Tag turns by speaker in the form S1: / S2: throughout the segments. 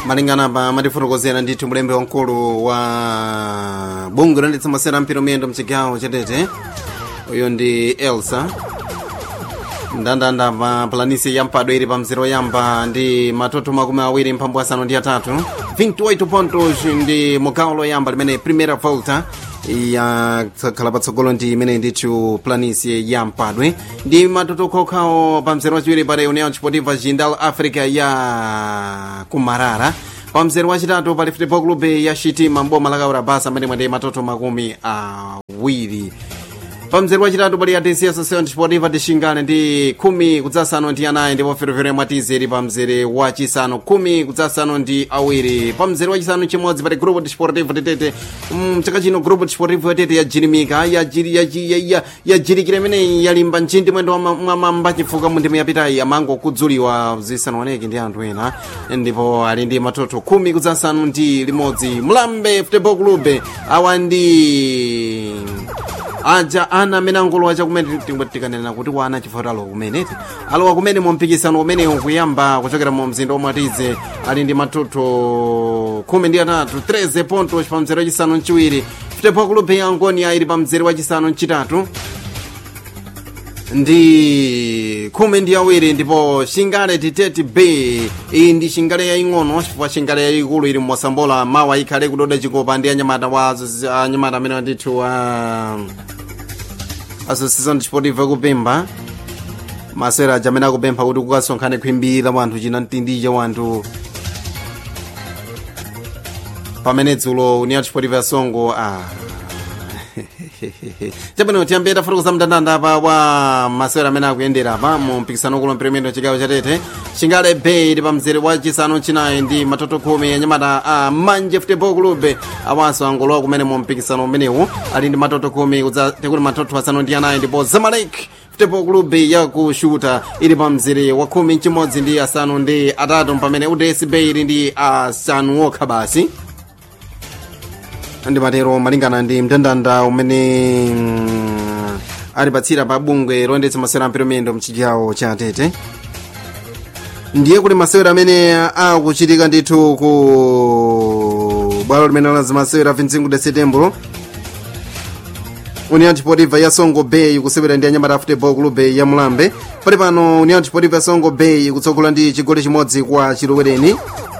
S1: malingana pa matifotokozera ndithu mulembe wamkulu wa bungwe landitsa masera ampiro miyendo mchigawo chatete uyu ndi elsa ndandanda pa planisi ya mpado ili pa mzere woyamba ndi matoto makumi awiri mphambu asanu ndi atatu 28 pontos ndi mugawo loyamba limene primera volta yakhala patsogolo ndi imene ndithu planisi ya mpadwe ndi matoto okhaokhawo pa mzere wachiwiri pali união sportiva jindal africa ya kumarara pa mzere wachitatu pali futebol club ya shitima mboma la kaurabasa amene mwende matoto makumi awiri pa mzere wachitatu pali atc association sportiva tixingane ndi khumi kudzasanu ndi anayi ndipo ferofero yamwatize ili pa mzere wachisanu khumi kudzasanu ndi awiri pa mzere wachisanu chimodzi pali grupo desportivo tetete mchaka chino grupo desportivo yatete yajirimika yajirikira imeneyi yalimba mchindi mwendo mwamamba chifukwa mu ndimi yapitayi amango kudzuliwa zisanaoneke ndi anthu ena ndipo ali ndi matoto khumi kudzasanu ndi limodzi mlambe futebol club awa ndi aja ana amene angolowa chakumene tikanena kuti wana chifukwa alowa kumeneti alowa kumene mu mpikisano umenewu kuyamba kuchokera mu mzinda omwatize ali ndi matoto khumi ndi atatu 13 pontos pa mzere wachisanu mchiwiri futebol club ya angonia ili pa mzere wachisanu mchitatu ndi khumi ndi awiri ndipo shingale titeti b iyi ndi shingale yaying'ono chifukwa shingale yayikulu ili mmosambola mawa ikhale kudoda chikopa ndi anyamata wa anyamata amene ndithu wa association sportiva kupemba masewera aja amene akupempha kuti kukasonkhane khwimbi la wanthu china mtindi cha wanthu pamene dzulo união sportiva ya songo ah. chabwino tiyambe tafotokoza mndandanda pa wa masewera amene akuyendera pa mu mpikisano kulo mpiremendo chigawo chatete chingale bay ili pa mzere wa chisanu chinayi ndi matoto khumi anyamata a manje futebol club awanso angolowa kumene mu mpikisano umenewu ali ndi matoto khumi tekuti matoto asanu ndi anayi ndipo zamalek futebol club yakushuta ili pa mzere wa khumi chimodzi ndi asanu ndi atatu pamene uds bay ili ndi asanu okha basi ndimatero malingana ndi mndandanda umene mm, alipatsira pa bungwe loyendetsa masewera ampiro miyendo mchigawo cha tete ndiye kuti masewera amene akuchitika ndithu ku bwalo limene laza masewera 25 de setembro união desportiva ya songo bay kusewera ndi anyamata futebol club ya mulambe pali pano união desportiva ya songo bay kutsogola ndi chigoli chimodzi kwa chilowereni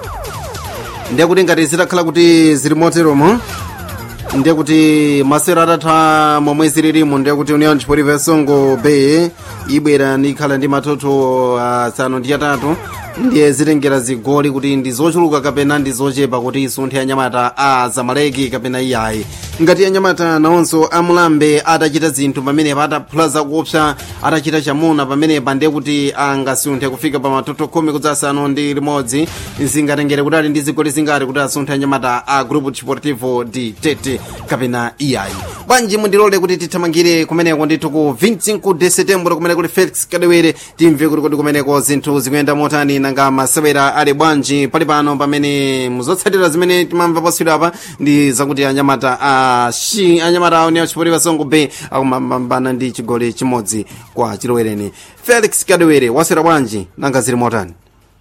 S1: ndiye kuti ngati zitakhala kuti zili moteromo ndiye kuti masewera atatha momwe zililimo ndiye kuti união desportiva ya songo bay ibwera nikhala ndi matoto asanu ndi atatu ndiye zitengera zigoli kuti ndi zochuluka kapena ndi zochepa kuti isunthe anyamata a zamaleki kapena iyayi ngati anyamata nawonso amulambe atachita zinthu pamenepa ataphula zakuopsa atachita chamuna pamenepa ndiye kuti angasunthe kufika pa matoto khumi kudzasanu ndi limodzi zingatengere kuti ali ndi zigoli zingati kuti asunthe anyamata a grupo desportivo di tete kapena iyayi bwanji mundilole kuti tithamangire kumeneko ndithu ku 25 de setembro kumene kuli felix kadewere timve kuti kodi kumeneko zinthu zikuyenda motani nanga masewera ali bwanji pali pano pamene muzotsatira zimene timamva poswira apa ndi zakuti anyamata a shi anyamata a união sportiva songo bay akumapambana ndi chigoli chimodzi kwa chilowereni felix kadewere waswera bwanji nanga zili motani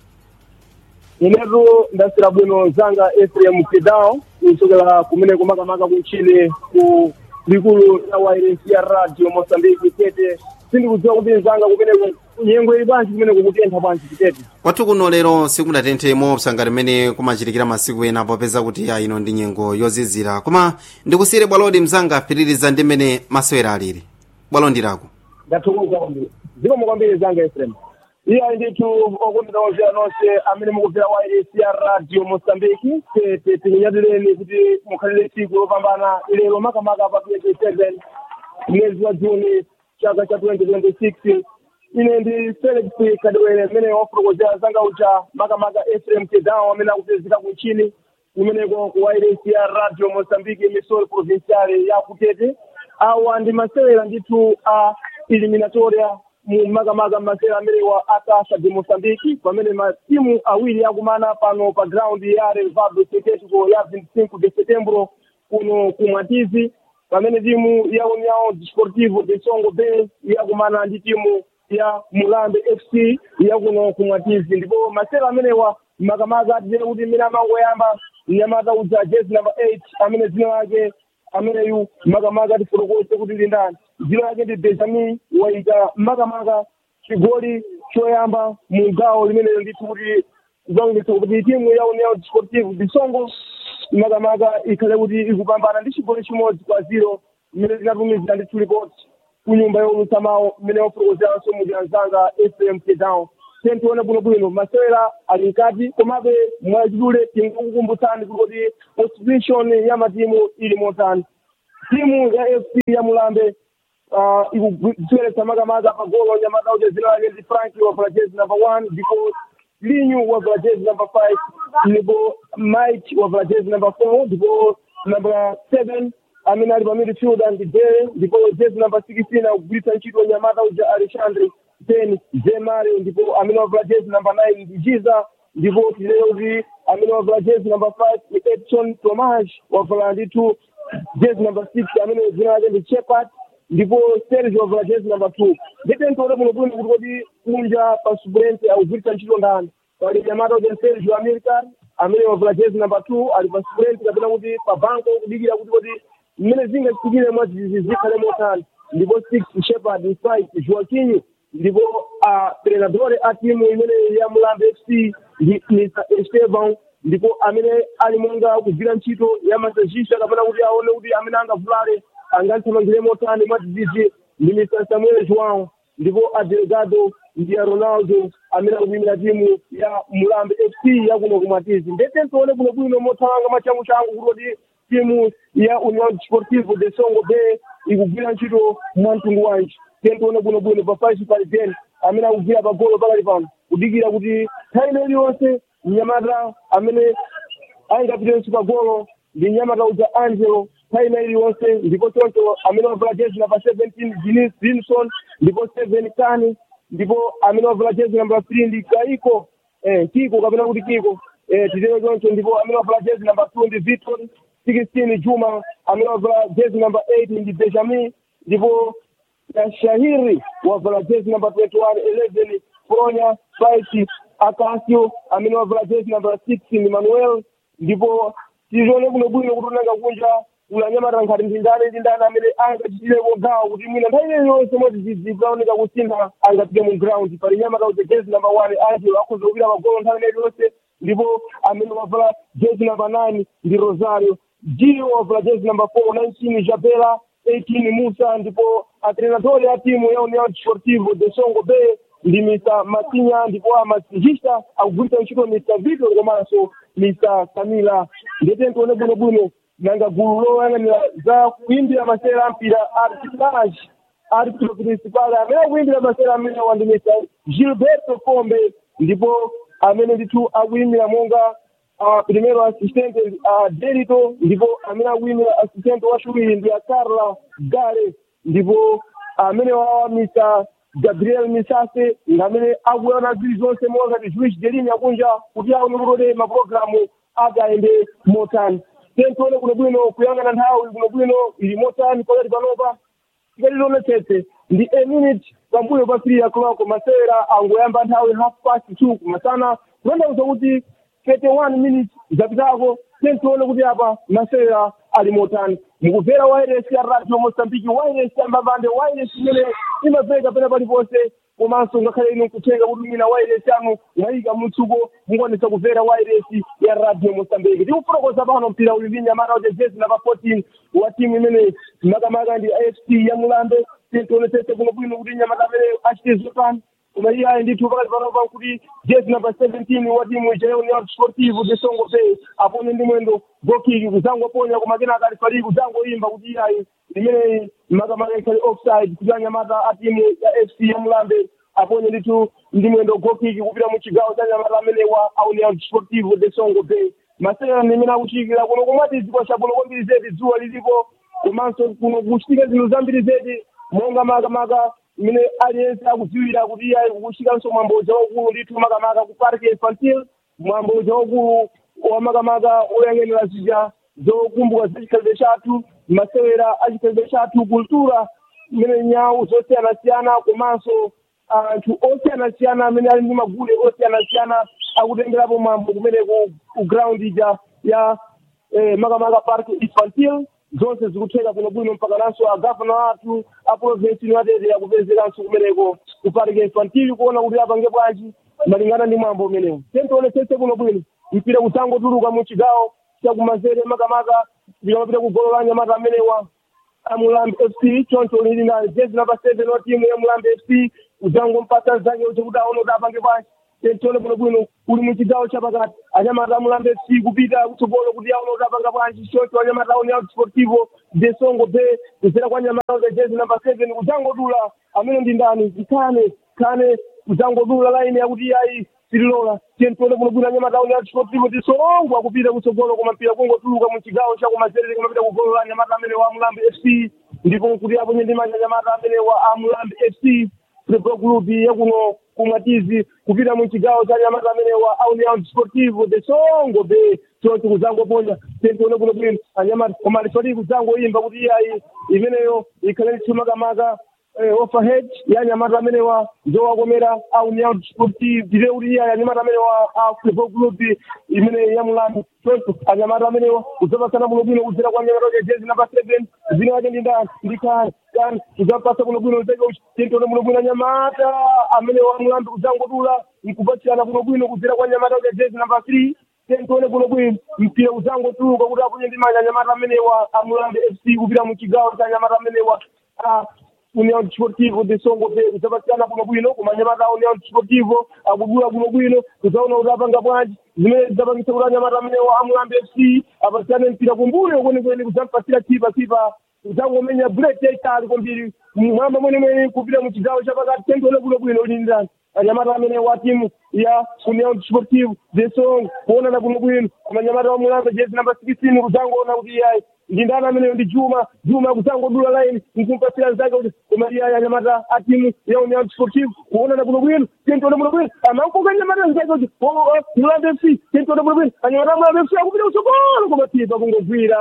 S2: inetu ndaswera bwino zanga efrem kedao kuchokera kumene kumakamaka kunchini ku likulu la wairesi ya radio mosambiki tete sindikudziwa kuti zanga kumene nyengo ili bwanji kumene kukutentha bwanji titete
S1: kwathu kuno lero sikudatenthe moopsa ngati mmene kumachitikira masiku ena popeza kuti ya ino ndi nyengo yozizira koma ndikusiyire bwalodi mzanga apitiriza ndi mmene masewera alili bwalo ndilako
S2: ndathokoza kwambiri zikomo kwambiri zanga efrem iya ndithu okondera ozera nonse amene mukubvera wairesi ya radio mosambiki tete tikunyadileni kuti mukhalire tsiku lopambana lero makamaka pa 27 mwezi wa juni chaka cha 2026 ine ndi felix kadewere mmene wafotokozera zanga uja makamaka efrem kedao amene akupezeka kunchini kumeneko ku wairesi ya radio mosambiki emisori provinciale ya kutete awa ndi masewera ndithu a eliminatoria mu makamaka masewera amenewa atasa de mosambiki pamene matimu awiri akumana pano pa ground ya revado seketico ya 25 de setembro kuno kumwatizi pamene timu ya união desportivo de songo bay yakumana ndi timu ya mulambe fc yakuno kumwatizi ndipo masewera amenewa makamaka atitene kuti mmene amangoyamba mnyamata udza jezi number eight amene dzina lake ameneyu makamaka tifotokoze kuti ndi ndani dzina lake ndi benjamin waika makamaka chigoli choyamba mu gawo limenelo ndithu kuti kuzaonetsa kuti timu ya union sportive bisongo makamaka ikhale kuti ikupambana ndi chigoli chimodzi kwa zero mmene tinatumiza ndithu ripoti ku nyumba youlutsa mawu mmene wafotokozeranso muti anzanga fm down tentione bwinobwino masewera ali mkati komabe mwachidule tinkukumbutsani kuti position ya matimu ili motani timu ya fc ya mulambe uh, ikudziweretsa makamaka pagolo nyamata uja zina lake ndi franki wavala jezi number one ndipo linyu wavala jezi number five ndipo mike wavala jezi number four ndipo number seven amene ali pa midfield ndi dere ndipo jezi number sixteen akugwiritsa ntchito nyamata uja alexandre ten jemario ndipo amene wavala jezi number nine ndi jiza ndipo tilero kuti amene wavala jezi number five ni edson tomage wavala ndithu jezi number six amene dzina lake ndi chepat ndipo serge wavala jezi number two nditentoone muno bwino kuti kodi kunja pa subrente akugwiritsa ntchito ndani pali nyamata uja serge american amene wavala jezi number two ali pa subrente kapena kuti pa banko kudikira kuti kodi mmene zingachitikire mwazizi zikhale motani ndipo six shepard five joaquinho ndipo treinadore a timu imene ya mulambe fc ndi mr esteban ndipo amene ali monga kugwira ntchito ya masajista kapena kuti aone kuti amene angavulale angathamangire motani mwadzidzidzi ndi mr samuel joão ndipo adelegado ndi ya ronaldo amene akuyimira timu ya mulambe fc yakuno kumatizi ndete ntione bwinobwino mothamanga machangu changu kuti timu ya union sportivo de songo bay ikugwira ntchito mwamtundu wanji tentione bwinobwino pafaisi pali ten amene akugwira pagolo pakali pano kudikira kuti nthawi ino iliyonse mnyamata amene angapitenso pagolo ndi mnyamata uja angelo nthawi ino iliyonse ndipo choncho amene wavala jezi namba seventeen denis dinson ndipo seven kani ndipo amene wavala jezi namba three ndi kaiko eh, kiko kapena kuti kiko eh, titero choncho ndipo amene wavala jezi namba two ndi victor sixteen juma amene wavala jezi namba eight ndi benjamin ndipo na shahiri wavala jezi namba 21 11 fronya five akasio amene wavala jezi namba 6 ni manuel ndipo tizione kuno bwino kuti unanga kunja ulanyamata nkhati ndi ndani ndi ndani amene angachitirepo gawo kuti mwina nthawi iyo yonse mwadzidzidzi kunaoneka kusintha angapite mu ground pali nyamata uja jezi namba 1 angelo akhoza kupita pagolo nthawi iyo yonse ndipo amene wavala jezi namba 9 ndi rosario gio wavala jezi namba 4 19 jabela 18 Musa ndipo atrenatori ya timu ya Union Sportivo de Songo Bay ndi Mr. Matinya ndipo amasijista akugwiritsa ntchito Mr. Victor komanso Mr. Kamila ndete ntione bwinobwino nanga gulu loyang'anira za kuimbira masewera ampira arbitrage arbitro principal amene akuimbira masewera amene wandi Mr. Gilberto Kombe ndipo amene ndithu akuimbira monga uh, primero assistente uh, Derito ndipo amene akuyimira assistente wachiwiri ndi Carla Gare ndipo amene wawa Mr. Gabriel Misase ngamene akuona zili zonse mongati Jewish Delini akunja kuti aone kuti mapulogalamu agayende motani tentione kuno bwino kuyang'ana nthawi kuno bwino ili motani pakati panopa tikalilonetsetse ndi a minute pambuyo pa three o'clock masewera angoyamba nthawi half past two kumasana kutanthauza kuti 31 minutes zapitako tentione kuti apa masewera ali motani mukubvera wairesi ya radio mosambiki wairesi ya mbambande wairesi imene imabveka pena paliponse komanso ngakhale ino nkuthenga kuti mina wairesi anu mwayika mutsuko mungonesa kubvera wairesi ya radio mosambiki tikufotokoza pano mpira uli ndi nyamata uja jezi namba 14 wa timu imene makamaka ndi afc ya mulambe tintionetsetse kuno bwino kuti nyamata amene achite zotani koma iye ali ndithu pakati panopa kuti jezi namba 17 wa timu ija ya union sportive de songo bay apone ndi mwendo gokiki kuzangoponya koma kenaka alifali kuzangoyimba kuti iyayi limene makamaka ikhali offside kuti anyamata a timu ya fc ya mulambe aponye ndithu ndi mwendo gokiki kupita mu chigawo cha nyamata amene wa a union sportive de songo bay masewera ndimene akuchitikira kuno komati dziko chabuno kwambiri zedi dzuwa lilipo komanso kuno kuchitika zinthu zambiri zedi monga makamaka imene aliyense akudziwira kuti iye kuchikanso mwambo uja waukulu ndithu makamaka ku park infantil mwambo uja waukulu wa makamaka oyang'anira zija zokumbuka za chikhalidwe chathu masewera a chikhalidwe chathu kultura imene nyawu zosiyanasiyana komanso anthu osiyanasiyana amene ali ndi magule osiyanasiyana akutengerapo mwambo kumeneko ku ground ija ya eh, makamaka park infantil zonse zikutheka kuno bwino mpaka nanso agavana athu a provinsi niwatete akupezekanso kumeneko ku park infantil kuona kuti apange bwanji malingana ndi mwambo umenewo tentionesese kuno bwino mpira kudzangotuluka mu chigawo chakumanzere makamaka tikamapita ku golo la nyamata amenewa amulambi fc choncho lili na jezi namba seven wa timu ya mulambi fc udzangompasa zake chekuti aone kuti apange bwanji tentione bwino bwino uli mu chigawo chapakati anyamata amulambi fc kupita kutsogolo kuti aone kuti apanga bwanji choncho anyamata aone out sportivo de songo be kuzera kwa nyamata za jezi namba seven kudzangodula amene ndi ndani zikhane khane kudzangodula laini yakuti iyayi tililola tentione bwino bwino anyamata aone out sportivo de songo akupita kutsogolo koma mpira kungotuluka mu chigawo chakumanzere kumapita kugolo la anyamata amene wa amulambi fc ndipo kuti aponye ndi manja anyamata amene wa amulambi fc football club yakuno kumatizi kupita mu chigawo cha nyamata amene wa union sportivo de songo be choncho kuzangoponya tentione kuno bwino anyamata koma alifalii kuzangoyimba kuti iyayi imeneyo ikhale makamaka overhead ya nyamata amene wa njowakomera a union sportive dire kuti iyayi anyamata amene wa a football club imene ya mulambi choncho anyamata amenewa kudzapasana kuno bwino kudzera kwa nyamata ya jezi namba seven zina wake ndi ndani ndi kani kani kudzapasa kuno bwino zake uchi tentione kuno bwino anyamata amene wa mulambi kudzangodula nkupatsirana kuno bwino kudzera kwa nyamata ya jezi namba three tentione kuno bwino mpira udzangotuluka kuti apunye ndi manja anyamata amenewa amulambi fc kupita mu chigawo cha anyamata amenewa union sportivo de songo pe kudzapatikana kuno bwino koma anyamata a union sportivo akudula kuno bwino kudzaona kuti apanga bwanji zimene zidzapangisa kuti anyamata amenewa amulambi fc apatikane mpira kumbuyo kwenikweni kudzampasira chipa chipa kudzangomenya bullet yaitali kwambiri mwamba mwenemwene kupita mu chigawo chapakati tentione kuno bwino lindani anyamata amene wa timu ya union sportive de songo kuonana kuno bwino koma anyamata wa mulambe jezi namba sixteen kudzangoona kuti iyayi ndi ndani ameneyo ndi juma juma kudzangodula line nkumpasira zake kuti koma iyayi anyamata a timu ya union sportive kuonana kuno bwino tentione kuno bwino amankoka anyamata zake kuti mulambe fc tentione kuno bwino anyamata mulambe fc akupita kutsogolo koma tipa kungogwira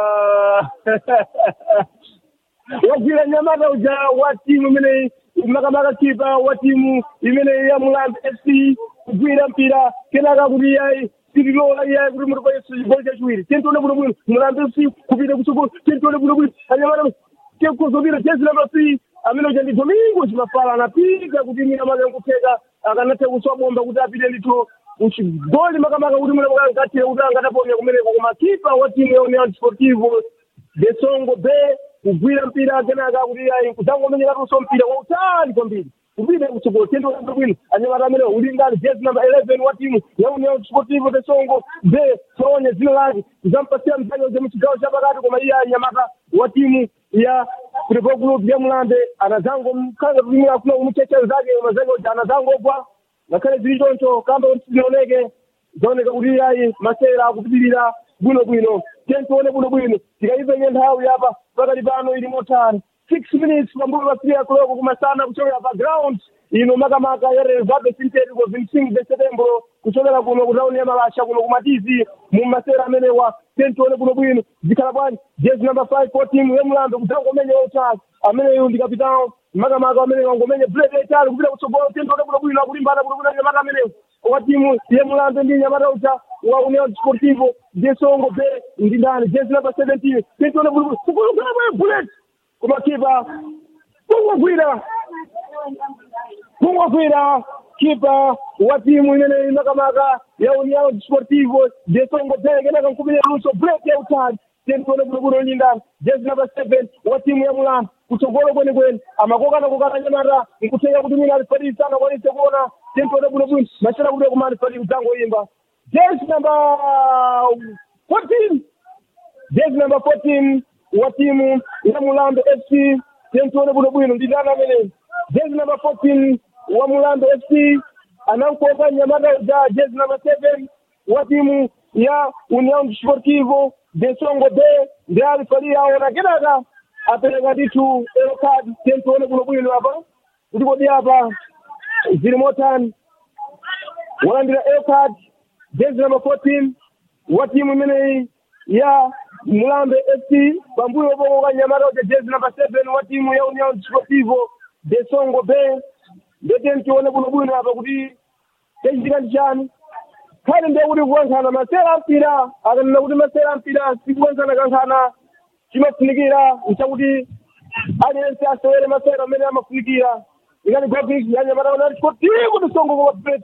S2: wagwira nyamata uja wa timu imeneyi makamaka kipa wa timu imene ya mulambe fc kugwira mpira kenaka kuti iyayi tililola iyayi kuti mutipaiso chigoli chachiwiri tentione bwino bwino mulambe fc kupita kutsogolo tentione bwino bwino anyamata kekuzopita jezi namba three amene uja ndi domingo chimafala anapita kuti mina make nkupfeka akanathe kuswa bomba kuti apite ndithu uchigoli makamaka kuti munakangatire kuti angataponya kumeneko koma kipa wa timu ya union sportivo de songo be kugwira mpira kenaka kuti ayi kudzangomenyeratunso mpira wautali kwambiri kupita kutsogolo tentione bwino anyamata amene uli ngati jezi namba 11 wa timu ya union sportivo de songo be sonya dzina lake kudzampasira mzake uze muchigawo chapakati koma iye anyamata wa timu ya football group ya mulambe anazangomkanga kulimira kuna kumuchecha zake mazake uja anazangogwa ngakhale zili choncho kamba kuti zinaoneke zaoneka kuti iyayi masera akupitirira bwinobwino tentione bwinobwino tikaipenye nthawi apa pakati pano ili motani six minutes pambuyo pa three o'clock kumasana kuchokera pa ground ino makamaka ya reserve sintético 25 de setembro kuchokera kuno ku tauni ya malasha kuno kumatizi mu masera amenewa tentione bwinobwino zikhala bwanji jezi number five for team ya mulambe kudzangomenya wautali ameneyo ndi kapitao makamaka amene wangomenya bullet yaitali kupita kutsogolo tentione bwinobwino akulimbana bwinobwino nyamata amenewo wa timu ya mulambe ndi nyamata uja wa union sportivo de songo be ndi ndani jezi number seventeen tentione bwinobwino kukulukana bwe bullet kumakipa kungogwira kungogwira kipa wa timu imene makamaka ya union sportivo de songo be kenaka nkumenyera luso bullet yautali tentione bwinobwino ndi ndani jezi number seven wa timu ya mulambe kutsogolo kwenikweni amakokana kokana nyamata nkuthenga kuti mwina alifadii sana kwanise kuona tentione bwinobwino machera kuti kuma alifadii kudzangoyimba jezi number fourteen jezi number fourteen wa timu ya mulambe fc tentione bwinobwino ndi ndani amene jezi number fourteen wa mulambe fc anamkoka nyamata uja jezi number seven wa timu ya union sportivo de songo be ndi alifadii aona kenaka apereka ndithu elo card tentione bwinobwino apa kuti kodi apa zili motani walandira elo card jezi number fourteen wa timu imeneyi ya mulambe fc pambuyo pokoka nyamata uja jezi number seven wa timu ya union sportivo de songo be ndete ntione bwinobwino apa kuti chachitika ndi chani khali ndiye kuti kukankhana masera ampira akanena kuti masera ampira sikukankhana kankhana chimafunikira nchakuti aliyense asewere masera amene amafunikira ikati gopiki yanyamata kuti chikotiku tisongo kwa pet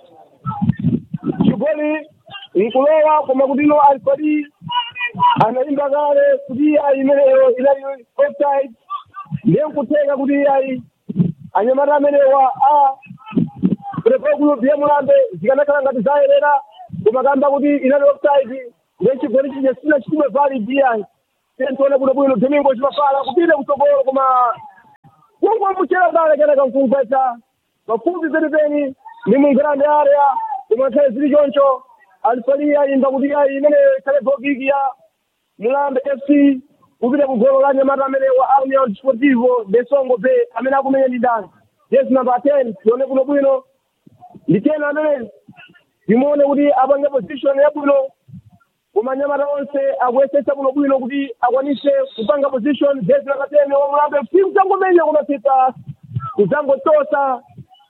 S2: chigoli nkulowa koma kutino alifadi anayimba kale kuti ayi imeneyo inali offside ndiye nkutheka kuti ayi anyamata amenewa a kulepakuyobhiya mulambe zikanakhala ngati zayerera koma kamba kuti inali offside ndiye chigoli chije sina chitume vali biyayi tione kuno bwino domingo chimafala kupita kutsogolo koma kungomuchera dale kenaka nkumvesa mafupi penipeni ni mungrande area koma khale zili choncho alifalia imba kuti ayi imene khale bogiki ya mulambe fc kupita kugolo la nyamata amene wa union sportivo de songo bay amene akumenya ndi ndani yes number 10 tione kuno bwino ndi tena amene timuone kuti apange position yabwino koma nyamata onse akuyesetsa kuno bwino kuti akwanise kupanga position jezi number 10 wa mulambe fc kudzangomenya kumapita kudzangotosa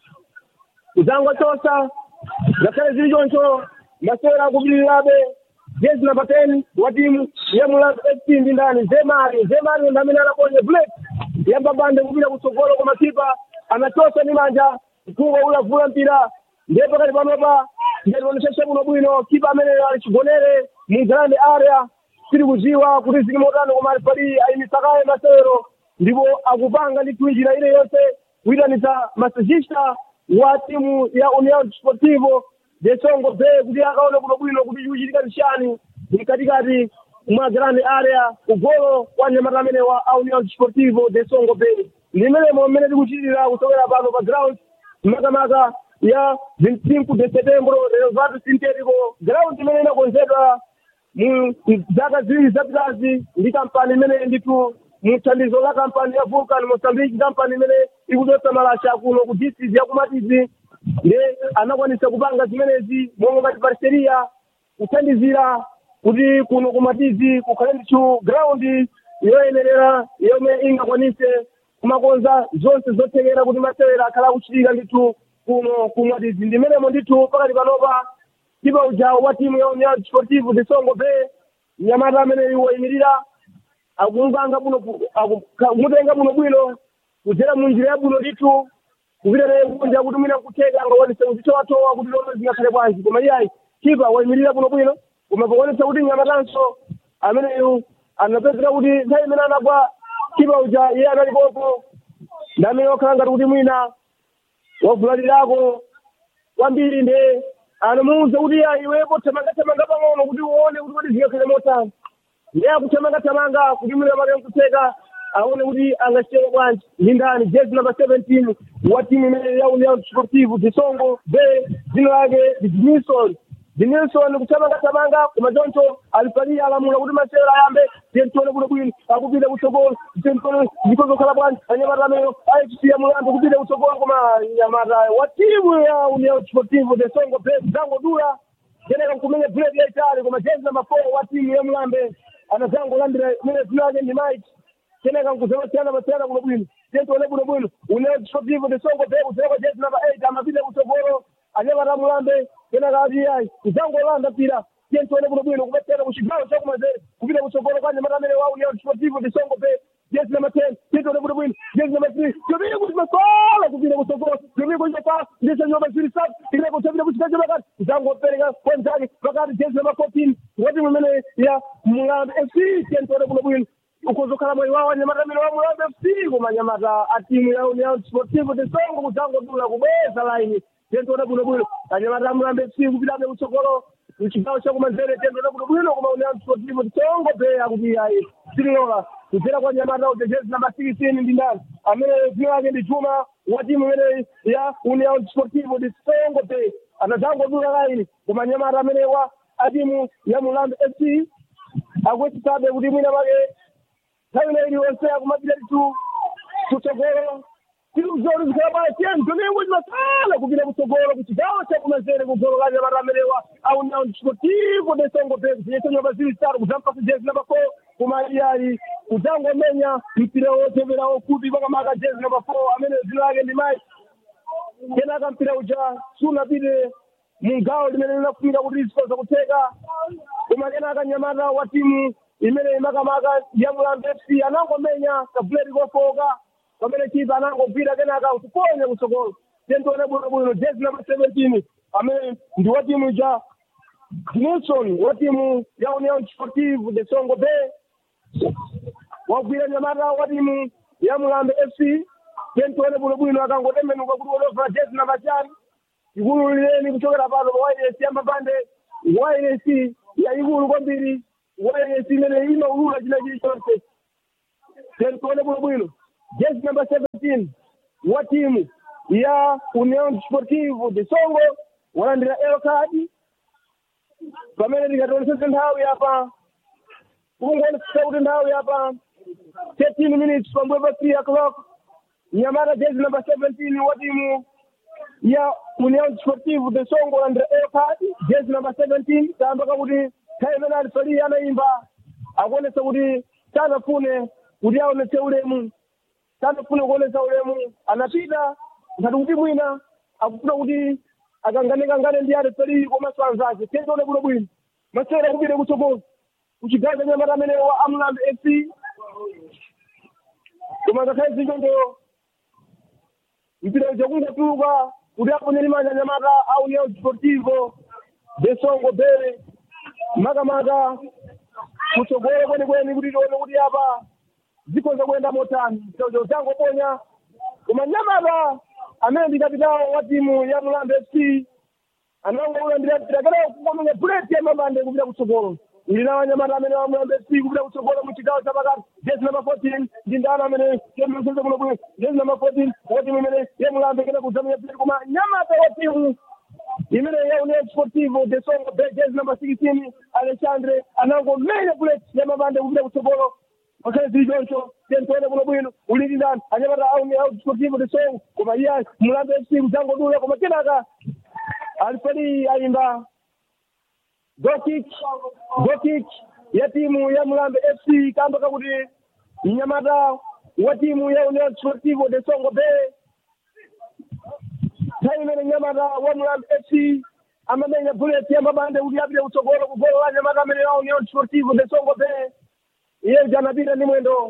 S2: kudzangotosa ngakhale zili choncho masera akupitirirabe jezi namba 10 wa timu ya mulambe fc ndi ndani zemari zemari ndi amene anaponye black yambabande kupita kutsogolo koma kipa anatosa ndi manja mkungo ulavula mpira ndiye pakati panopa ndiyationesese kuno bwino kipa amene ali chigonere mu grande area tiri kuziwa kuti zili motani koma alipali ayimisakaye masero ndipo akupanga ndi twinjira ile yonse kuyitanitsa masajista wa timu ya union sportivo de songo bay kuti akaone kuno bwino kuti chikuchitika nchani mkatikati mwa grande area ugolo kwa nyamata amene wa union sportivo de songo bay ndimenemo mmene tikuchitira kusokera pano pa ground makamaka ya 25 de setembro renovato sintetico ground imene inakonzedwa mu zaka ziwiri zapitazi ndi kampani imene ndithu muthandizo la kampani ya vulcan mozambique kampani imene ikudotsa malasha kuno ku district ya kumatizi nde anakwanisa kupanga zimenezi momwe ngati parceria kuthandizira kuti kuno kumatizi kukhale ndithu ground yoyenerera yomwe ingakwanise kumakonza zonse zothekera kuti masewera akhala akuchitika ndithu kuno kumatizi ndimenemo ndithu pakati panopa kipa ujawo wa timu ya union sportive de songo bay nyamata amene wayimirira akunganga buno kumutenga buno bwino kudzera munjira ya buno ndithu kupita naye kunja kuti mwina kutheka angakwanise kuzitowatowa kuti lomwe zingakhale bwanji koma iyayi kipa wayimirira buno bwino koma pakwanisa kuti nyamatanso ameneyu anapezeka kuti nthawi imene anagwa kipa uja iye analipopo ndi amene wakhala ngati kuti mwina wavulalirako kwambiri nde anamuwuza kuti ya iwepo thamangathamanga pang'ono kuti uone kuti kodi zingakhale motani ndiye akuthamangathamanga kuti mwina pake nkutheka aone kuti angachiteka bwanji ndi ndani jezi namba 17 wa timu imene ya union sportive disongo bay dzina lake ndi dinilson dinilson kuthamangathamanga koma choncho alipalia alamula kuti masewera ayambe tentione kuno bwino akupita kutsogolo tentione zikozokhala bwanji anyamata ameneyo aikusiya mulambe kupita kutsogolo koma nyamata wa timu ya union sportive disongo bay kudzangodula keneka nkumenya buleti yaitali koma jezi namba 4 wa timu ya mulambe anadzangolandira imene dzina lake ndi mike keneka nkuzewasiyana masiyana kuno bwino tentione kuno bwino union sportive disongo bay kudzera jezi namba 8 amapita kutsogolo anyamata mulambe kenaka ati ayi kudzangolanda mpira tentione kuno bwino kumasiyana kuchigawo chakumazere kupita kutsogolo kwa anyamata amene wa union sportive disongo bay jezi namba 10 tentione kuno bwino jezi namba 3 tobile kuti masola kupita kutsogolo tobile kuti paa ndisa nyumba zili sabu ile kutobile kuti kaje pakati kudzangopereka kwa mzake pakati jezi namba 14 wati mumene ya mulambe fc tentione kuno bwino ukuzokhala moyo wawo anyamata amene wa mulambe fc koma anyamata a timu ya union sportive disongo kudzangodula kubweza laini tentione kuno bwino anyamata amulambe fc kupitabe kutsogolo mchigawo chakumanzere tentione kuno bwino koma union sportive disongo bay akuti ayi sililola kudzera kwa nyamata uja jezi namba 16 ndi ndani amene dzina lake ndi chuma wa timu imene ya union sportive disongo bay anadzangodula laini koma nyamata amene wa a timu ya mulambe fc akuwetitsabe kuti mwina pake nthawi ina iliyonse akumapita titu kutsogolo tiluzori zikabaya tiyeni domingo zimasala kupita kutsogolo kuchigawo chakumanzere kugolo la nyamata amenewa au union sportivo de songo bay kuzinyesa nyumba zili zitatu kudzampasa jezi namba 4 koma iyayi kudzangomenya mpira wotevera wokuti pakamaka jezi namba 4 amene dzina lake ndi mai kenaka mpira uja sunapite mugawo limene linafunika kuti lizikhoza kutheka koma kenaka nyamata wa timu imene imakamaka ya mulambe fc anangomenya kabuleti kofoka pamene chipa anangogwira kenaka kuponya kutsogolo tentione bwinobwino jezi namba seventeen amene ndi wa timu ja Nilson wa timu ya Union Sportive de Songo Bay wagwira nyamata wa timu ya Mulambe FC tentione bwinobwino akangotembenuka kuti wolovera jezi namba chani ikulu lileni kuchokera pano pa wireless ya mapande wireless ya ikulu kwambiri wireless imene imaulula china chilichonse tentione bwinobwino jezi namba 17 wa timu ya Union Sportive de Songo walandira elo kadi pamene tikatonesese nthawi apa kungonesesa kuti nthawi apa 13 minutes pambuyo pa 3 o'clock nyamata jezi namba 17 wa timu ya Union Sportive de Songo walandira elo kadi jezi namba 17 tayamba kakuti nthawi imene alifali anayimba akuonesa kuti sanafune kuti aonese ulemu sanafune kuonesa ulemu anapita ngati kuti mwina akufuna kuti akanganekangane ndi alifali komanso anzake tentione bwino bwino masewera kupite kutsogolo kuchigawo cha nyamata amene wa amlambe fc koma ngakhale zinjonjo mpira uja kungotuluka kuti aponyere manja nyamata a union sportivo de songo bere makamaka kutsogolo kwenikweni kuti tione kuti apa zikhoza kuyenda motani choncho tangoponya koma nyamata amene ndi kapitawo wa timu ya mulambe fc anangouyambira tirakera kukomenya buleti ya mambande kupita kutsogolo ndina wanyamata amene wa mulambe fc kupita kutsogolo mu chigawo cha pakati jezi namba 14 ndi ndana amene yemseze kuno bwino jezi namba 14 wa timu imene ya mulambe kena kudzamenya buleti koma nyamata wa timu imene ya union sportivo de songo be jezi namba 16 alexandre anangomenya buleti ya mambande kupita kutsogolo ngakhale zili choncho tentione kuno bwino ulili ndani anyamata auni au sportivo de songo koma iye mulambe fc kudzangodula koma kenaka alifali ayimba gokik gokik ya timu ya mulambe fc kamba kakuti mnyamata wa timu ya union sportivo de songo be nthawi imene nyamata wa mulambe fc amamenya bullet ya mabande kuti apite kutsogolo kugolo la nyamata amene wa union sportivo de songo be iye janapita ndi mwendo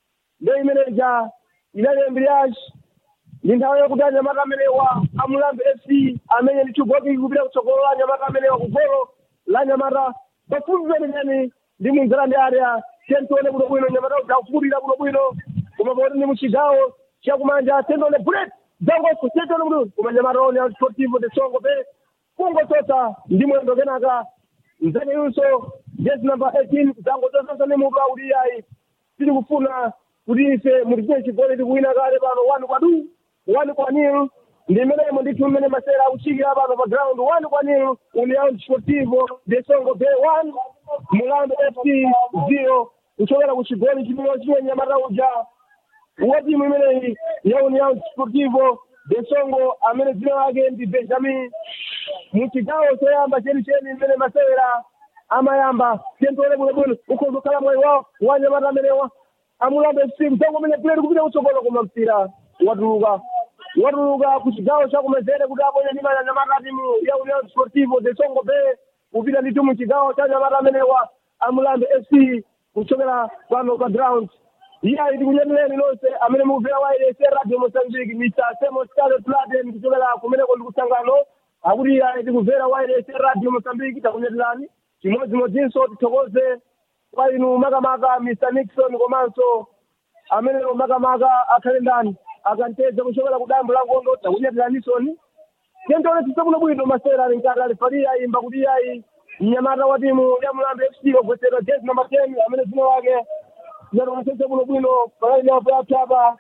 S2: ndo imene ja inali embriage ndi nthawi yokuti anyamata amenewa amulambe fc amenye ndi chigoki kupita kutsogolo la anyamata amenewa kugolo la anyamata pafupi penenyani ndi munzera ndi area tentione bwino bwino nyamata zakufutira bwino bwino koma poti ndi muchigawo chakumanja tentione bullet zangoso tentione bwino koma nyamata one sportivo de songo pe kungosota ndi mwendo kenaka mzake yunso jezi namba 18 zangotososa ndi mutu akuti ayi tili kufuna kuti ife mutichite chigoli tikuwina kale pano wani kwadu wani kwa nil ndi imenemo ndithu mmene masera akuchikira pano pa ground wani kwa nil union sportivo de songo bay one mulambe fc zero kuchokera ku chigoli chimene chimwe nyamata uja wa timu imeneyi ya union sportivo de songo amene dzina lake ndi benjamin muchigawo choyamba chenicheni mmene masewera amayamba tentione bwinobwino ukhoza kukhala mwayi wawo wa nyamata amenewa amulambe fc kudzangomenya buleti kupita kutsogolo koma mpira watuluka watuluka ku chigawo chakumezere kuti aponye ndi manja nyamata timu ya union sportivo de songo bay kupita ndithu mu chigawo cha nyamata amenewa amulambe fc kuchokera pano pa ground iye ali tikunyatireni nonse amene mukuvera wailese radio mozambique mr semos carlet pladen kuchokera kumeneko ndi kusangano akuti iye ali tikuvera wailese radio mozambique takunyatirani chimodzimodzinso tithokoze kwa inu makamaka mr nixon komanso amene makamaka akhale ndani akanteza kuchokera ku dambo la ngondo takunyatiranisoni tentione tisakuno bwino masera ali mkati alifalia imba kuti iyayi mnyamata wa timu ya mulambe fc wagwetsedwa jezi namba 10 amene dzina lake tinatonesese kuno bwino palainapo yapyapa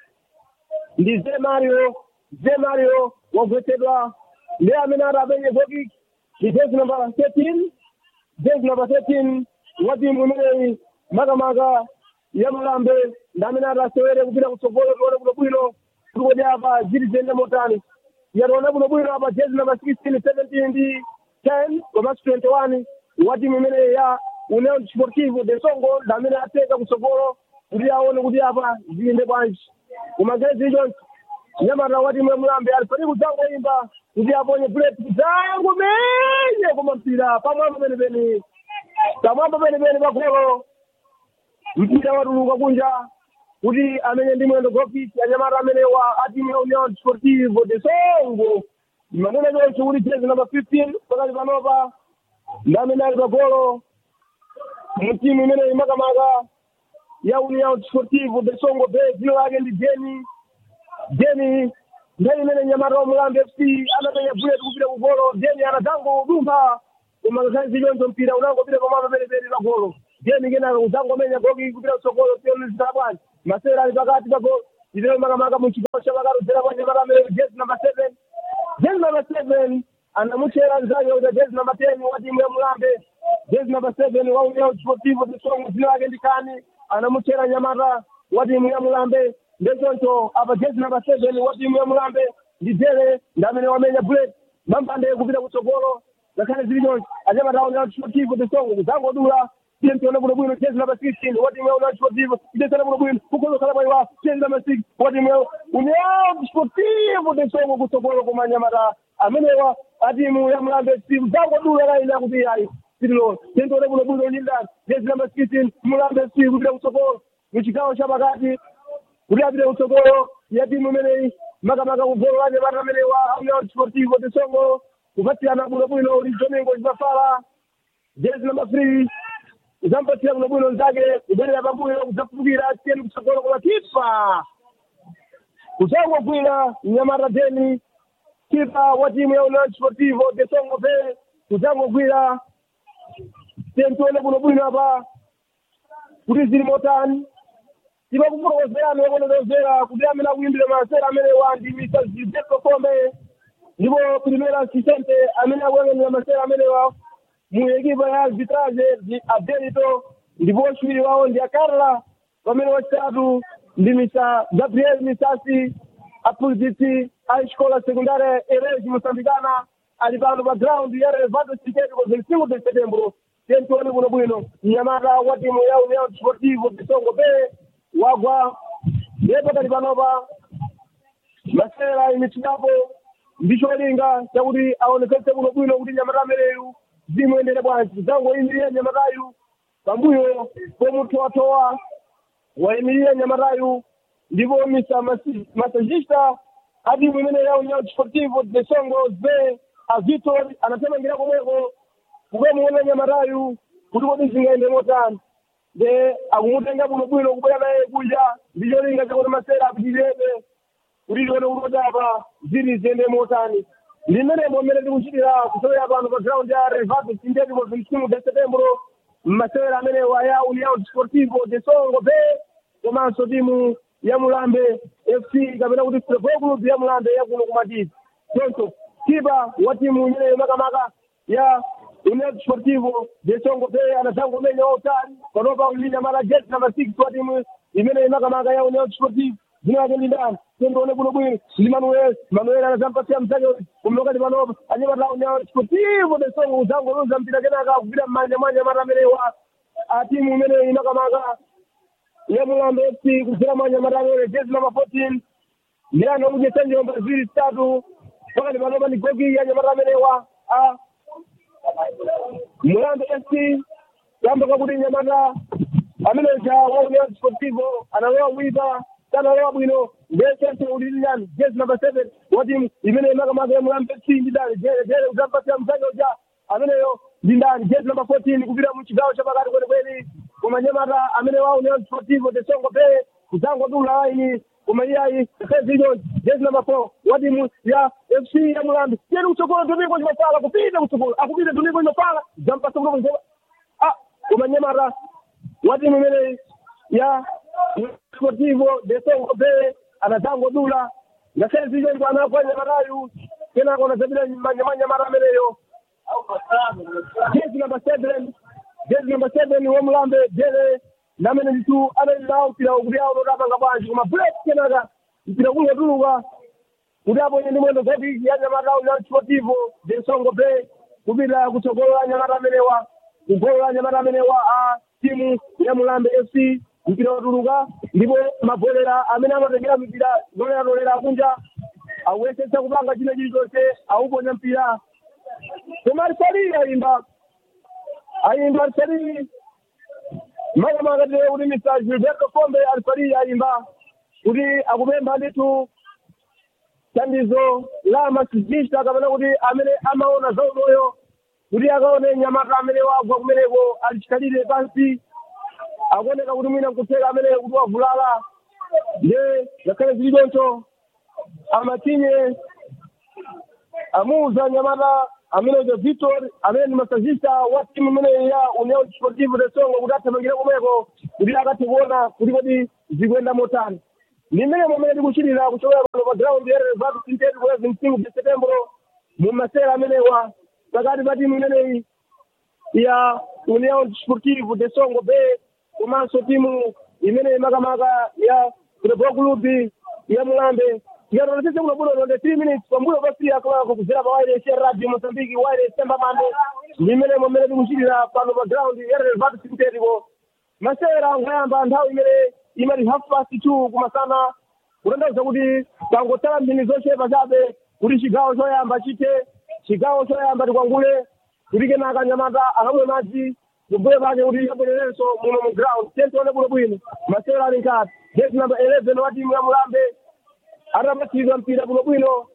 S2: ndi ze mario ze mario wagwetsedwa ndi amene ati apenye gokik ndi jezi namba 13 jezi namba 13 wa timu imeneyi makamaka ya mulambe ndi amene ati asewere kupita kutsogolo tione kuno bwino kuti kodi apa zili ziyende motani yationa kuno bwino apa jezi namba 16 17 ndi 10 komanso 21 wa timu imeneyi ya union sportivo de songo ndi amene ateka kutsogolo kuti aone kuti apa ziyende bwanji koma ngezi choncho nyamata wa timu ya mulambe alifani kudzangoimba kuti aponye buleti kudzango menye koma mpira pamwamba penepeni pamwamba penepeni pagolo mpira watuluka kunja kuti amenye ndi mwendo gofisi anyamata amenewa a timu ya union sportivo de songo manena choncho kuti jezi namba 15 pakati panopa ndi amene ali pagolo mu timu imeneyi makamaka ya union sportivo de songo be dzina lake ndi jeni jeni ndani imene nyamata wa mulambe fc anapenya bullet kupita kugolo jeni anadzangodumpha koma ngakhale zichoncho mpira unangopita pamwamba penepeni pagolo jeni kenaka kudzangomenya goki kupita kutsogolo tionizita bwanji masera ali pakati pagolo itero makamaka mu chigawo cha pakarudzera kwa nyamata amene jezi namba seven jezi namba seven anamutchera mzake kuti jezi namba ten wa timu ya mulambe jezi namba seven wa union sportivo de songo dzina lake ndi kani anamutchera nyamata wa timu ya mulambe ndechoncho apa jezi namba seven wa timu ya mulambe ndi jele ndi amene wamenya bullet mambande kupita kutsogolo ngakhale zili choncho anyamata wa union sportivo de songo kudzangodula tiye mtione bwinobwino jezi namba sixteen wa timu ya union sportivo idesana bwinobwino kukozokhala paiwa jezi namba six wa timu ya union sportivo de songo kutsogolo koma anyamata amenewa a timu ya mulambe fc kudzangodula laina kuti ayi sitilo tentione bwinobwino lindani jezi namba sixteen mulambe fc kupita kutsogolo muchigawo cha pakati kuti apite kutsogolo ya timu imeneyi makamaka kugolo la nyamata amenewa union sportivo de songo kupatsirana bwinobwino ndi domingo chipafala jezi namba three uzampatsira bwinobwino nzake kubwerera pambuyo kudzafukira tiyeni kutsogolo koma kipa kudzangogwira nyamata deni kipa wa timu ya union sportivo de songo pe kudzangogwira tiyeni tione bwinobwino apa kuti zili motani timakufotokozerani okonozera kuti amene akuyimbira masera amene wandi mr gilberto kombe ndipo primera assistente amene akuyang'anira masera amenewa mu ekipa ya arbitrage ndi abenito ndipo wachiwiri wawo ndi akarla pamene wachitatu ndi mr gabriel misasi aphunzitsi a escola secundária erege moçambicana ali pano pa ground ya relevato citete ko 25 de setembro tentione bwinobwino mnyamata wa timu ya união desportivo de songo be wagwa ndipo kali panopa masera imitinapo ndicholinga chakuti aonekese bwinobwino kuti nyamata ameneyu zimuyendere bwanji zangoyimirira nyamatayu pambuyo pomutowatowa wayimirira nyamatayu ndipo misa masajista adimu imene ya união desportivo de songo be a victor anatemangira komweko kukamuona nyamatayu kuti kodi zingayende motani de akumutenga bwinobwino kubwera naye kuja ndicholinga chakuti masera apitirebe kuti tione kuti apa ziri ziyende motani limenemo mmene tikuchitira kusewera pano pa ground ya revato sindeti mo 25 de setembro masewera amenewa ya união desportivo de songo be komanso timu ya mulambe fc kapena kuti football club ya mulambe yakuno kumatizi choncho kipa wa timu imeneyo makamaka ya união desportivo de songo be anadzangomenya wautali panopa kulinya mara jet number six wa timu imeneyo makamaka ya união desportivo dzina lake ndi ndani tendione bwinobwino ndi manuel manuel anazampasia mzake kumlokati panopa anyamata união desportivo de songo uzangoluza mpira kenaka kupita mmanja mwa nyamata amenewa a timu imeneyo imakamaka ya mulambe fc kudzera mwa nyamata amene jezi namba 14 ndi anakudyesa njomba ziwiri zitatu pakati panopa ndi gogi ya nyamata amenewa a mulambe fc kamba kakuti nyamata amene ja wa união desportivo analowa kuipa sanalowa bwino ndechese ulililani jezi namba seven wa timu imene makamaka ya mulambe fc ndi dali jele jele uzampasia mzake uja ameneyo ndi ndani jezi namba 14 kupita mu chigawo cha pakati kwenikweni koma nyamata amene wa união desportivo de songo pe kudzangodula laini koma iyayi sezinyo jezi namba 4 wa timu ya fc ya mulambe tiyeni kutsogolo domingo chimafala kupita kutsogolo akupita domingo chimafala zampasa kutoka ah koma nyamata wa timu imene ya sportivo de songo pe anadzangodula ngakhale zichoncho anagwa nyamatayu kenako anadzapita manyamanyamata ameneyo jezi namba seven jezi namba seven wa mulambe jele namene nditu analilawo mpira kuti awo totapanga bwanji koma bullet kenaka mpira kungotuluka kuti aponye ndi mwendo zati ya nyamata union sportivo de songo pe kupita kutsogolo la nyamata amenewa kugolo la nyamata amenewa a timu ya mulambe fc mpira watuluka ndipo mabolera amene amatengera mipira zoleratolera akunja akuyesetsa kupanga china chilichonse auponya mpira koma alisalili ayimba ayimba alisalili makamaka tile kuti mr gilberto kombe alisalili ayimba kuti akupempha ndithu thandizo la masizista kapena kuti amene amaona za umoyo kuti akaone nyamata amene wagwa kumeneko alichikalire pansi akuoneka kuti mwina nkutheka amene kuti wavulala nde ngakhale zili choncho amatinye amuuza nyamata amene uja victor amene ndi masazista wa timu imene ya union sportive de songo kuti athamangire komweko kuti akathe kuona kuti kodi zikuyenda motani ndi mmene momene tikuchitira kuchokera pano pa ground ya reserve sinteti kwezi msingu de setembro mu masera amenewa pakati pa timu imeneyi ya union sportive de songo be komanso timu imene makamaka ya football club ya mulambe tikatonesese kunobuno londe 3 minutes pambuyo pa 3 akolako kuzera pa wireless ya radio mozambique wireless sembamande ndi mmene momene tikuchitira pano pa ground ya reserve sintetico masera nkuyamba nthawi imene imati half past two kumasana kutanthauza kuti tangotsala mphindi zochepa chabe kuti chigawo choyamba chite chigawo choyamba tikwangule kuti kenaka nyamata akamwe madzi kumbuyo pake kuti abwererenso muno mu ground tentione bwino bwino masera ali nkati gate number 11 wa timu ya mulambe atapatsidwa mpira bwino bwino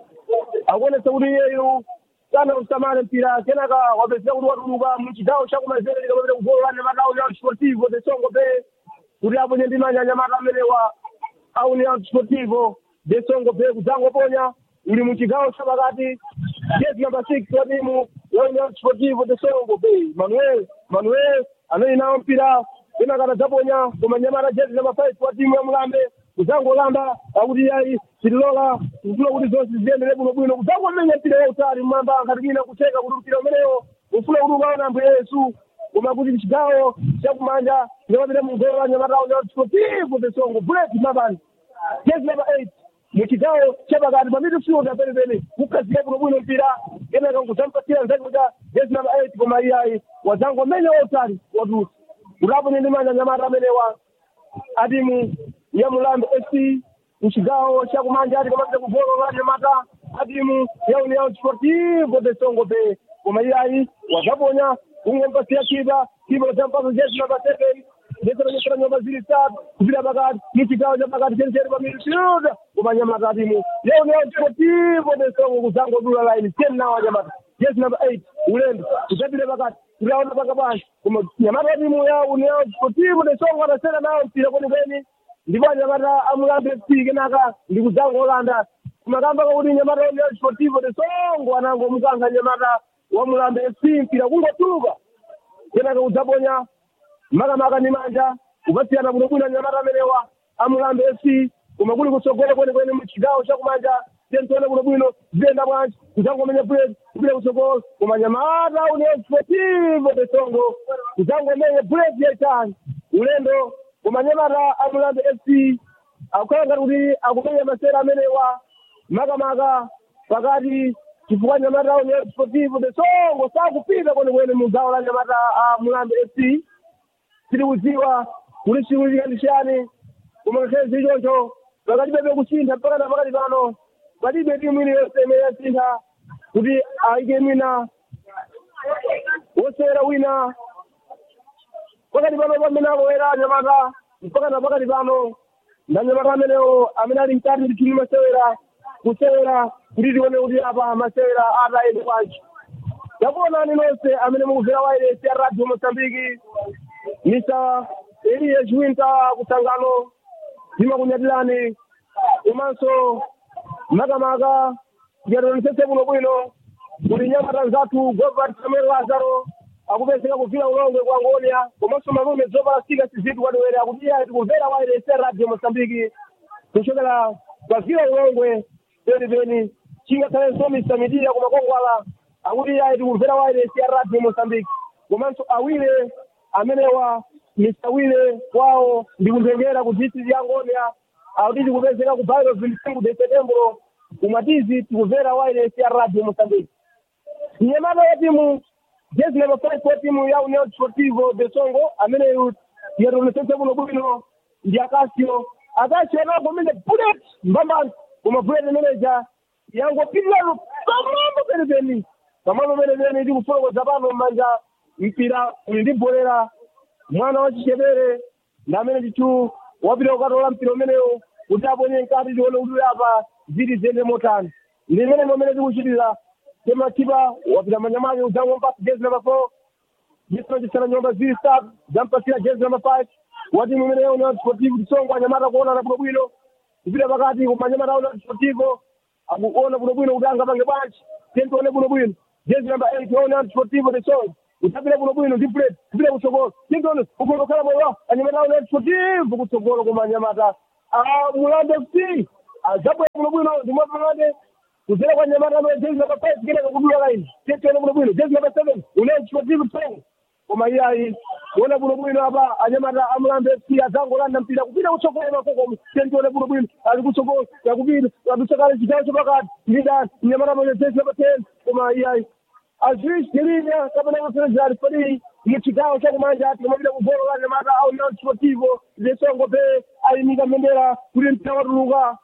S2: akuonesa kuti iyeyu sana usamale mpira kenaka wapezeka kuti watuluka mu chigawo chakumanzere likamapita kugolo la nyamata union sportivo de songo bay kuti aponye ndi manja nyamata amenewa a union sportivo de songo bay kudzangoponya uli mu chigawo chapakati gate number six wa timu ya union sportivo de songo bay manuel manuel amene nawo mpira kenaka adzaponya koma nyamata gate number five wa timu ya mulambe kudzangolanda akuti yayi tililola tikufuna kuti zonse ziyendere bwinobwino kudzangomenya mpira wautali mmwamba ngati mwina kutheka kuti mpira umenewo ufuna kuti ukaona ambuye yesu koma kuti chigawo chakumanja ndimapita mugolo la nyamata union sportivo de songo bullet mabani gate number eight muchigawo chapakati pa midfield penepene kukhazika bwinobwino mpira kenaka nkudzampatsira nzake kuti gate number eight koma iyayi wadzangomenya wautali watulusa kuti aponye ndi manja nyamata amenewa atimu ya mulambe fc mchigawo chakumanja ati kamapita kugolo la nyamata atimu ya union sportivo de songo bay koma iyayi wakaponya kungompasiya kipa kipa kachampasa jesi namba seven jeseranyesera nyumba ziri tatu kupita pakati muchigawo chapakati chenicheni pa midfield koma nyamata atimu ya union sportivo de songo kudzangodula line ten nawa nyamata jesi namba eight ulendo kudzapita pakati kuti aona paka pansi koma nyamata atimu ya union sportivo de songo adasera nawo mpira kwenikweni ndipo anyamata amulambe fc kenaka ndikudzangolanda kumakamba kakuti nyamata wa union sportivo de songo anangomukankha nyamata wa mulambe fc mpira kungotuluka kenaka kudzaponya makamaka ndi manja kupatsiyana bwinobwino nyamata amenewa amulambe fc koma kuli kutsogolo kwenikweni muchigawo chakumanja tentione bwinobwino ziyenda bwanji kudzangomenya bullet kupita kutsogolo koma nyamata union sportivo de songo kudzangomenya bullet yaitali ulendo koma nyamata amulambe fc akukhala ngati kuti akumenya masera amenewa makamaka pakati chifukwa nyamata union sportivo de songo sakupita kwenikweni mu gawo la nyamata a mulambe fc tikudziwa kuti chikuchitika ndi chani koma ngakhale zili choncho pakalibe kusintha mpaka na pakati pano palibe timu iliyonse imene yasintha kuti ayike mwina wosewera wina pakati pano pamene akowera anyamata mpaka na pakati pano ndanyamata amenewo amene ali mkati ndi timu masewera kusewera kuti tione kuti apa masewera atayende kwanji takuonani nonse amene mukuvera wairesi ya radio mosambiki mr elias winter kusangano ndimakunyatirani komanso makamaka tikatonesese bwino bwino kuti nyamata nzathu govat samuel lazaro akupezeka kuvira ulongwe kwa ngonia komanso malume zopalastika sizitu kwadiwere akuti iye tikumvera wairese radio mosambiki kuchokera kwavira ulongwe penipeni chingakhalenso mr midiya kumakongwala akuti iye tikumvera wairese ya radio mosambiki komanso awire amenewa mr wile kwawo ndikuntengera ku district ya ngonia akuti tikupezeka ku bairo vinsingu de setembro kumatizi tikuvera wireless ya radio mosambiki nyamata ya timu jezi number five wa timu ya union sportivo de songo ameneyu yatonesese kuno bwino ndi akasio akasio anagomene bullet mbambani koma bullet imeneja yangopitirano pamwamba penepeni pamwamba penepeni ndi kufotokoza pano mmanja mpira uli ndi bolera mwana wa chichepere ndi amene ndithu wapita kukatola mpira umenewo kuti aponye mkati tione kuti apa ziti ziyende motani ndi imene momene tikuchitira tematipa wapita manja make udzangompa jezi namba four jisipachisana nyumba ziri start zampasira jezi namba five wati mumeneyo una sportivo tisongo anyamata kuonana bwinobwino kupita pakati kumanyamata una sportivo akuona bwinobwino kuti angapange bwanji tentione bwinobwino jezi namba eight ona sportivo tisongo utapita bwinobwino ndi plate kupita kutsogolo tentione ukondokhala moyo anyamata una sportivo kutsogolo kumanyamata mulambe fc azabwera bwinobwino ndimwapangade kuzera kwa nyamata ano jezi namba five kenaka kudula laini tentione bwinobwino jezi namba seven una sportivo tisongo koma iyayi kuona bwinobwino apa anyamata amulambe fc azangolanda mpira kupita kutsogolo makokomo tentione bwinobwino ali kutsogolo yakupita atusakale chigawo chapakati ndidani nyamata moja jezi namba ten koma iyayi azishi tilinya kapena kusenza ali pali muchigawo chakumanja ati kumapita kugolo la nyamata au non sportivo lesongo pe ayimika mbendera kuti mpira watuluka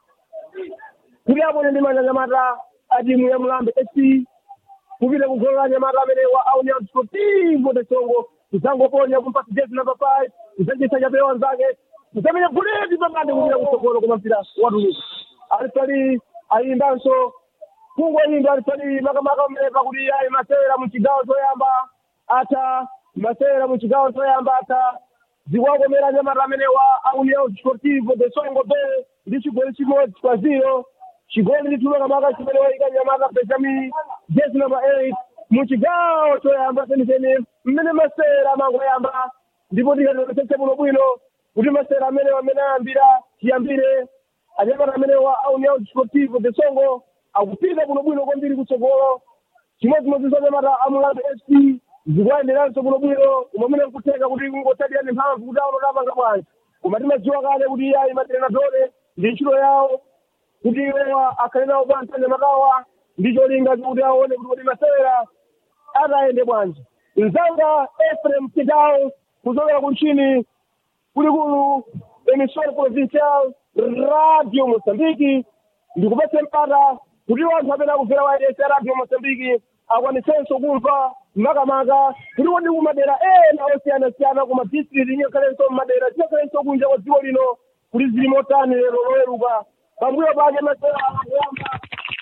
S2: kuti apone ndi manja nyamata atimu ya mulambe fc kupita kugolo la nyamata amene wa union sportivo de songo kudzangoponya kumpasa jezi namba five kudzachisa chapewa nzake kudzamenya buleti pamande kupita kutsogolo koma mpira watuluka ali pali ayimbanso kungoyimba ali pali makamaka mmepa kuti ayi masewera muchigawo choyamba ata masewera muchigawo choyamba ata zikuwakomera nyamata amene wa union sportivo de songo be ndi chigoli chimodzi kwa zero chigoli nditulo kamaka chimene wayika nyamata benjamin jezi namba eight muchigawo choyamba penipeni mmene masewera amangoyamba ndipo tikatoesese muno bwino kuti masewera amene amene ayambira chiyambire anyamata amene wa union sportivo de songo akupita bwinobwino kwambiri kutsogolo chimodzimodzi za nyamata amulambe sp zikuwayenderanso bwinobwino umamene nkutheka kuti kungotadirani mphamvu kuti aono tapanga bwanji koma timadziwa kale kuti iyayi matrenadore ndi ntchito yawo kuti iwowa akhale nawo bwanji anyamatawa ndi cholinga kuti aone kuti kodi masewera atayende bwanji mzanga efrem kidawo kuchokera kunchini kulikulu emission provincial radio mosambiki ndikupatse mpata kuti wanthu amene akubvera wailesi ya radio mosambiki akwanisenso kumva makamaka kuti kodi kumadera ena osiyanasiyana koma district inyokhalenso mmadera tinyokhalenso kunja kwa dziko lino kuti zili motani lero loweruka pambuyo pake masewera akuyamba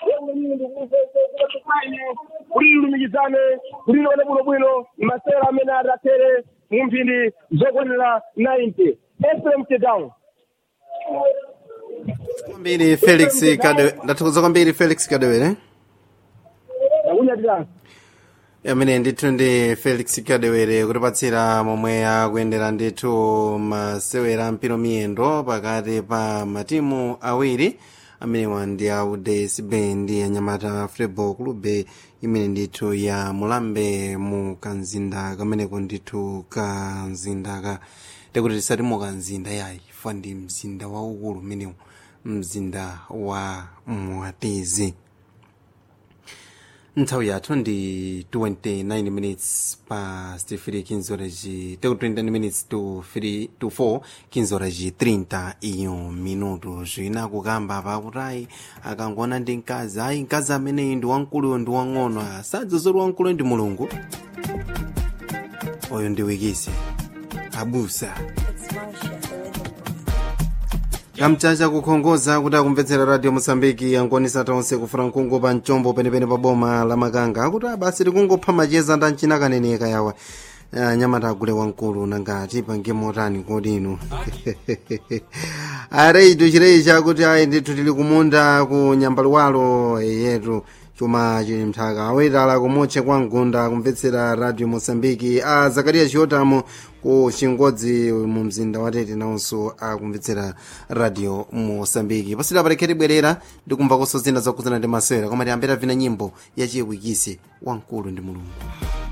S2: kuti lilumikizane kuti lione bwinobwino masewera amene adathere mu mphindi zokwanira 90 efrem tedown
S1: kwambiri felix kadewe ndathokoza kwambiri felix kadewere
S2: nakunyatirani
S1: amene ndithu ndi felix kadewere kutipatsira momwe akuyendera ndithu masewera mpiro miyendo pakati pa matimu awiri amenewa ndi a udsb ndi anyamata football club imene ndithu ya mulambe mu kanzinda kameneko ndithu kanzindaka tikuti tisati mu kanzinda yayi fa ndi mzinda waukulu umenewu mzinda wa mwatizi nthawi yathu ndi 29 minutes past 3 kinzoraji teku 29 minutes to 3 to 4 kinzoraji 30 iyo minuto zvina kukamba pakutayi akangona ndi mkazi ayi mkazi ameneyi ndi wamkuluyo ndi wang'ono asadzozori wamkuluyo ndi mulungu oyo ndi wikisi abusa kamchacha kukhongoza kuti akumvetsera radio mosambiki angonisa tonse kufuna mkungu pa mchombo penepene pa boma la makanga akuti abasi tikungopha macheza nda mchina kaneneka yawa anyamata agule wamkulu nangati pange motani kodi inu areitu chireyi chakuti ayi ndithu tili kumunda ku nyambaluwalo yetu chuma chili mthaka awetala kumutche kwa mgunda kumvetsera radio mosambiki a zakariya chiotamo ku chingodzi mu mzinda wa tete nawonso akumvetsera radio mosambiki pasita parekheti bwerera ndikumva koso zina zakuzana ndi masewera koma tiyambira vina nyimbo yachiwikisi wamkulu ndi mulungu